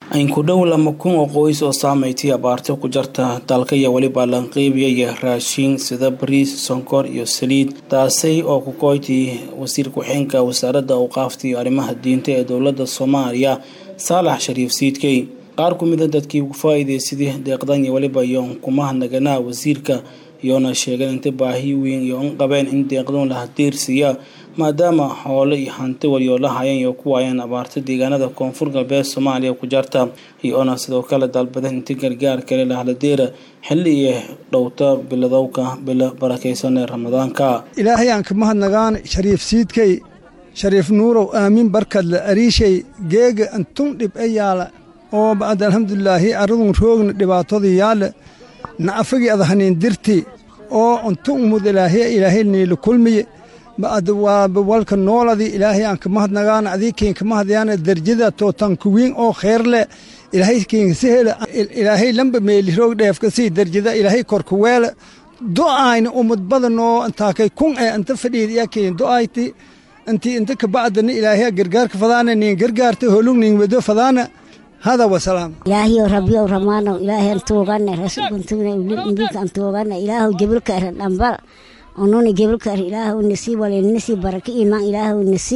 in ku dhow lama kun oo qoys oo saameeytay abaarta ku jarta dalka iyo weliba lanqiibiyaya raashin sida bariis sonkor iyo saliid taasi oo ku kooytay wasiir ku-xigeenka wasaaradda awqaafta iyo arrimaha diinta ee dowladda soomaaliya saalax shariif siidkey qaar ku mida dadkii ugu faa-iideysaday deeqdan iyo weliba iyo kumaha naganaa wasiirka iyoona sheegeen inta baahi weyn iyo in qabeen in deeqdoon la hadiirsiiya maadaama xoolo iyo hanti walyoolo hayeen iyo ku waayeen abaarta deegaanada koonfur galbeed soomaaliya ku jarta iyoona sidoo kale dalbadeen inta gargaar kale lahladeera xilli iyo dhowta biladowka bilo barakaysan ee ramadaanka ilaahay aan ka mahadnagaan shariif siidkay shariif nuurow aamin barkadle ariishay geega antun dhib e yaala oo bacd alxamdulilaahi arradun roogna dhibaatadii yaale nacafagii adahaniin dirti oo untu umud ilaahiya ilaahay niila kulmiye bacd waa walka nooladii ilaahay aan ka mahadnagaan adii kiin ka mahadyaana derjada tootan kuwiin oo kheer leh ilaahay kiin si hele ilaahay lamba meeli roog dheefka sii derjada ilaahay korka weele do'ayna umad badan oo intaakay kun ee inta fadhiid iya kiin do'ayti intii inta ka bacdana ilaahay gargaarka fadaana niin gargaarta holug niin wado fadaana hada wasalaam ilaahiyow rabbiyow ramaanow ilaahayan tuugane rasuulkantugna indinkaan tuugane ilaahow jebilka eran dhambal onuna jebilka er ilaahow nasi walenasi baraka imaan ilaahow nasi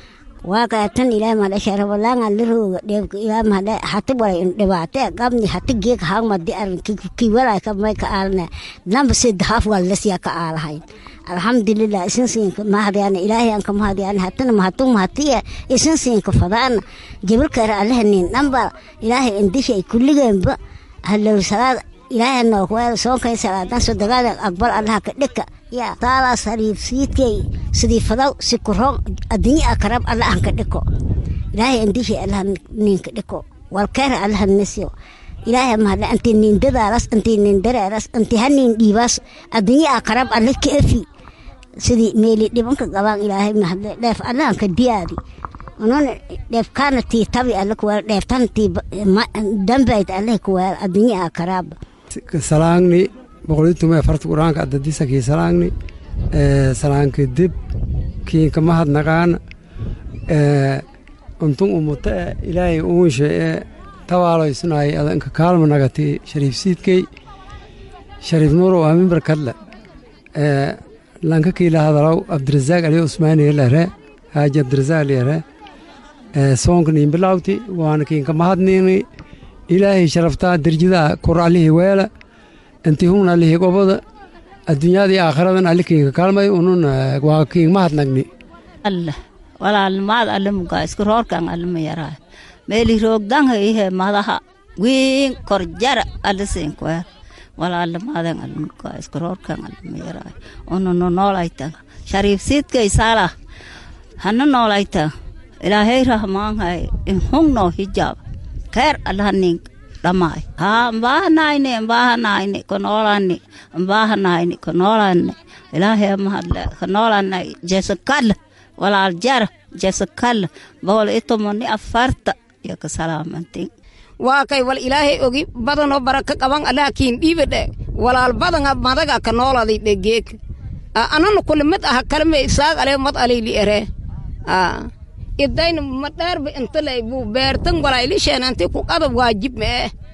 waaqa tan ilaah madhasha rabalaanga lirooga dheebka ilaah madha hati walay dhibaate qabni hati geek hangmadi arin kiwalay ka may ka aalne namba sedahaf wallasya ka aalahayn alxamdulilah isin siinka mahadyaana ilaahay aan ka mahadyaana hatana mahatung mahatiya isin siinka fadaana jebilka er allahanin namba ilaahay indishay kulligeenba hallow salaad ilaahay nookweel soonkay salaadan sodagaada aqbal allaha ka dhika yaa taalaa sariif siidkay sidii fadaw si kuroon addunya akarab alla aan ka dhiko ilaahay indishay allaha ninka dhiko walkeera allaha nisyo ilaahay mahadle intii niindadaalas intii niindareeras intii haniin dhiibaas addunya akarab alle ka efi sidii meeli dhibanka qabaan ilaahay mahadle dheef allahan ka diyaadi unun dheefkaana tii tabi alle kuweel dheeftana tii dambayd alle kuweel addunya akaraaba salaangni boqolitume farta quraanka adadisa kii salaangni salaanki dib kiinka mahadnaqaana untun umuta e ilaahay uunshe e tawaaloysnaay adanka kaalma nagati shariif siidkey shariif nuurow aamin barkadle lanka kiila hadalaw abdirazaaq ali usmaaniye lere haaji abdirazaaq lere soonka niin bilawti waana kiinka mahadniini ilaahay sharaftaa derjidaa kor allihii weela inti hun allihii goboda adduunyadii aakhiradan alli kiinka kaalmay unun waa kiin mahadnagni allah walaalnimaad alle mugaa iska roorkan alle ma yaraa meeli roogdanha ihe madaha wiin kor jara alle siinkuwer walaalnimaadan alle mugaa iska roorkan alle ma yaraa ununu noolaytan shariif siidkay saala hana noolaytan ilaahay rahmaanhay in hungnoo hijaab keer allahanin dhamaay haa mbaahanaayni mbaahanaayni konoolani mbaahanaayni konoolani ilaahay mahadle konoolani jesakal walaal jara jesakal boqol iyo tomoni afarta iyo ka salaamantin waa kay wal ilaahay ogi badanoo baraka qaban allaha kiin dhiibadhe walaal badanga madaga ka nooladay dhegeek ananu kule mid aha kalme isaag ale mad alayli ere idayna madheerba intalay buu beertan walaylisheenanti ku qadab waajib mee